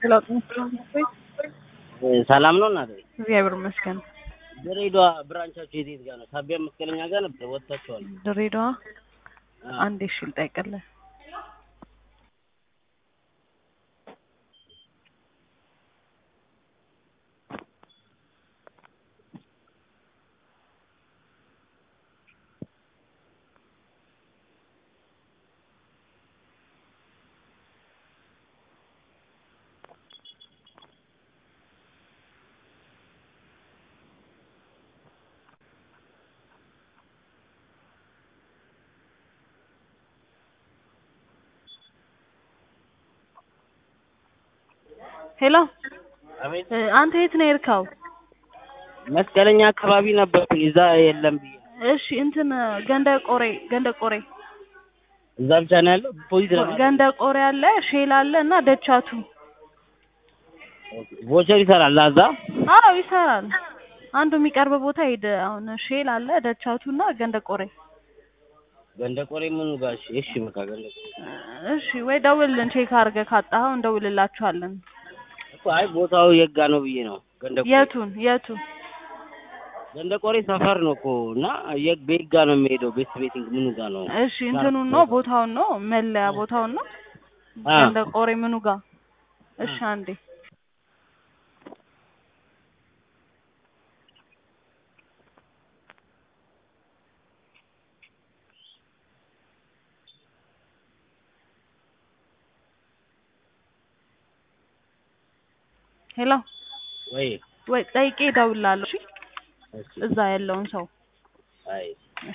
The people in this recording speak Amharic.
ሰላም ነው እናቴ? እግዚአብሔር ይመስገን። ድሬዳዋ ብራንቻችሁ የት የት ጋር ነው? ሳቢያ መስቀለኛ ጋር ነበር ወጥታችኋል። ድሬዳዋ አዎ። አንዴ እሺ ልጠይቅልህ። ሄሎ አቤት። እ፣ አንተ የት ነው የሄድከው? መስቀለኛ አካባቢ ነበርኩኝ። እዛ የለም ብዬ እሺ እንትን ገንደ ቆሬ ገንደ ቆሬ እዛ ብቻ ነው ያለው። ፖሊስ ለማለት ገንደ ቆሬ አለ፣ ሼል አለ እና ደቻቱ። ቮቸር ይሰራል እዛ። አዎ ይሰራል። አንዱ የሚቀርብ ቦታ ሄደ። አሁን ሼል አለ፣ ደቻቱ እና ገንደ ቆሬ። ገንደ ቆሬ ምኑ ጋር? እሺ እሺ፣ በቃ ገንደ ቆሬ እሺ ወይ ደውልልን፣ ቼክ አድርገህ ካጣኸው እንደውልላችኋለን። እኮ አይ ቦታው የጋ ነው ብዬ ነው። ገንደ ቆሬ የቱን የቱ? ገንደ ቆሬ ሰፈር ነው እኮ እና የግ ቤጋ ነው የሚሄደው። ቤት ቤቲንግ ምኑ ጋር ነው? እሺ እንትኑን ነው ቦታውን ነው መለያ ቦታውን ነው አ ገንደ ቆሬ ምኑ ጋር? እሺ አንዴ ሄሎ ወይ ወይ ጠይቄ እደውልልሃለሁ። እሺ እሺ፣ እዛ ያለውን ሰው አይ